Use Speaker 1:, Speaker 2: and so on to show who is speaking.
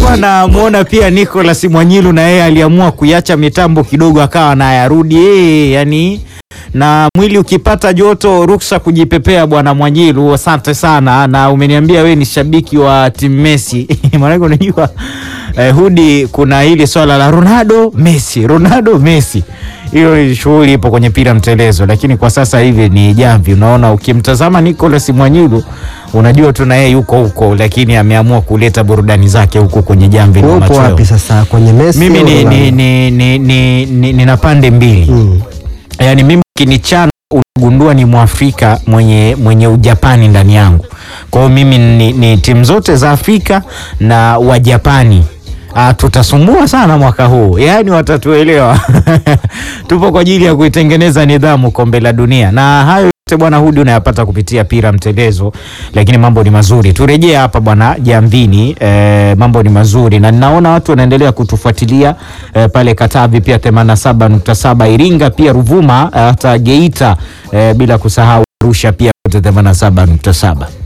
Speaker 1: nilikuwa namuona pia Nicholas Mwanyilu na yeye aliamua kuiacha mitambo kidogo akawa nayarudi yeye, yani na mwili ukipata joto ruksa kujipepea. Bwana Mwanyilu, asante sana, na umeniambia we ni shabiki wa timu Messi maanake unajua eh, hudi kuna hili swala la Ronaldo Messi, Ronaldo Messi, hiyo ni shughuli ipo kwenye pira mtelezo, lakini kwa sasa hivi ni jamvi. Unaona, ukimtazama Nicholas Mwanyilu unajua tu na yeye yuko huko, lakini ameamua kuleta burudani zake huko kwenye jamvi la
Speaker 2: Upo
Speaker 1: machweo.
Speaker 2: wapi sasa kwenye Messi?
Speaker 1: Mimi
Speaker 2: au
Speaker 1: ni,
Speaker 2: Ronaldo?
Speaker 1: ni, ni, ni, ni, ni, nina pande mbili
Speaker 2: Mm.
Speaker 1: yaani mimi kinichana unagundua ni mwafrika mwenye, mwenye ujapani ndani yangu. Kwa hiyo mimi ni, ni timu zote za Afrika na wajapani Ah, tutasumbua sana mwaka huu, yaani watatuelewa. Tupo kwa ajili ya kuitengeneza nidhamu kombe la dunia, na hayo yote bwana Hudi unayapata kupitia pira mtelezo, lakini mambo ni mazuri. Turejee hapa bwana Jamvini, eh, mambo ni mazuri na ninaona watu wanaendelea kutufuatilia eh, pale Katavi pia 87.7 Iringa pia Ruvuma eh, hata Geita eh, bila kusahau Arusha pia 87.7.